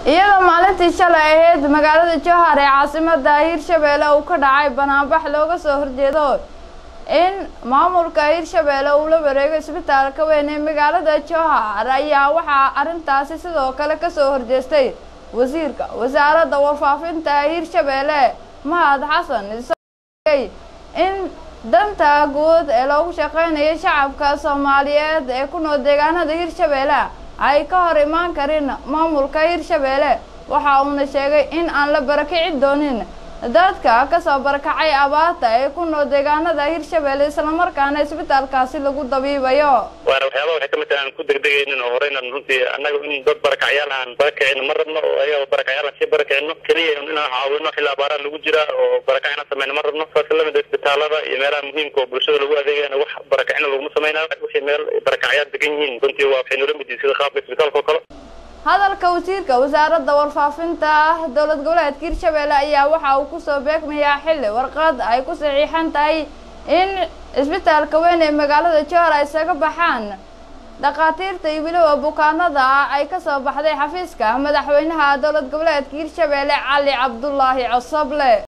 iyadoo maalintii shalay ahayd magaalada jowhar ee caasimada hirshabeelle uu ka dhacay banaanbax looga soo horjeedo in maamulka hirshabeelle uu la wareego isbitaalka weyn ee magaalada jowhar ayaa waxaa arrintaasi sidoo kale kasoo horjeestay wasiirka wasaaradda warfaafinta hirshabeelle mahad xasan isagoo in danta guud ee loogu shaqeynayo shacabka soomaaliyeed ee ku nool deegaanada hirshabeelle ay ka hor imaan karin maamulka hirshabeelle waxa uuna sheegay in aan la barakici doonin dadka kasoo barakacay abaarta ee ku nool deegaanada hirshabeelle islamarkaana isbitaalkaasi lagu dabiibayo waana waxyaaba waxay kamid tahay aan ku degdegaynin oo horeynan runtii annaga in dad barakacyaal aan barakicino ma rabno oo ayaga barakacyaal aan sii barakicino keliya inaan caawino xilli abaaraan lagu jira oo barakac inaan sameyno ma rabno saas lamid isbitaalada iyo meelaha muhiimka oo bulshada lagu adeegayana wax barakacina laguma samaynayo wixii meel barakacyaal degan yihiin runtii waa waxay noola mid yihin sida qaabka isbitaalka oo kale hadalka wasiirka wasaaradda warfaafinta dowlad goboleedka hirshabeelle ayaa waxa uu kusoo beegmayaa xilli warqad ay ku saxiixan tahay in isbitaalka weyn ee magaalada jowhar ay isaga baxaan dhakhaatiirta iyo weliba bukaanada ay kasoo baxday xafiiska madaxweynaha dowlad goboleedka hirshabeelle cali cabdulaahi cosoble